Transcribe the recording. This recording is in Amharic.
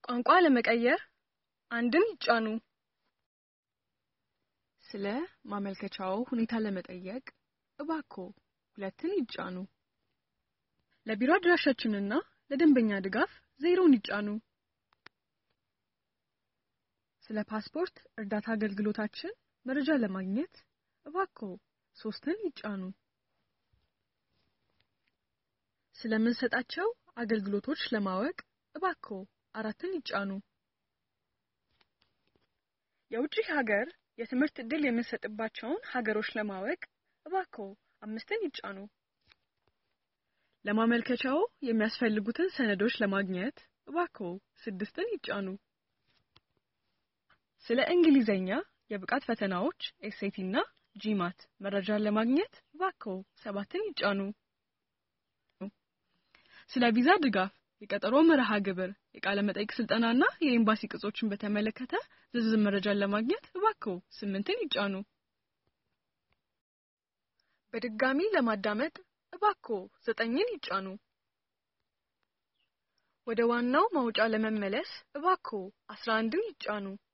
ቋንቋ ለመቀየር አንድን ይጫኑ። ስለ ማመልከቻው ሁኔታ ለመጠየቅ እባክዎ ሁለትን ይጫኑ። ለቢሮ አድራሻችንና ለደንበኛ ድጋፍ ዜሮን ይጫኑ። ስለ ፓስፖርት እርዳታ አገልግሎታችን መረጃ ለማግኘት እባክዎ ሶስትን ይጫኑ። ስለምንሰጣቸው አገልግሎቶች ለማወቅ እባክዎ አራትን ይጫኑ። የውጭ ሀገር የትምህርት ዕድል የምንሰጥባቸውን ሀገሮች ለማወቅ እባክዎ አምስትን ይጫኑ። ለማመልከቻው የሚያስፈልጉትን ሰነዶች ለማግኘት እባክዎ ስድስትን ይጫኑ። ስለ እንግሊዘኛ የብቃት ፈተናዎች ኤስኤቲ እና ጂማት መረጃን ለማግኘት እባክዎ ሰባትን ይጫኑ። ስለ ቪዛ ድጋፍ፣ የቀጠሮ መርሃ ግብር፣ የቃለ መጠይቅ ስልጠናና የኤምባሲ ቅጾችን በተመለከተ ዝርዝር መረጃን ለማግኘት እባክዎ ስምንትን ይጫኑ። በድጋሚ ለማዳመጥ እባክዎ ዘጠኝን ይጫኑ። ወደ ዋናው ማውጫ ለመመለስ እባክዎ አስራ አንድን ይጫኑ።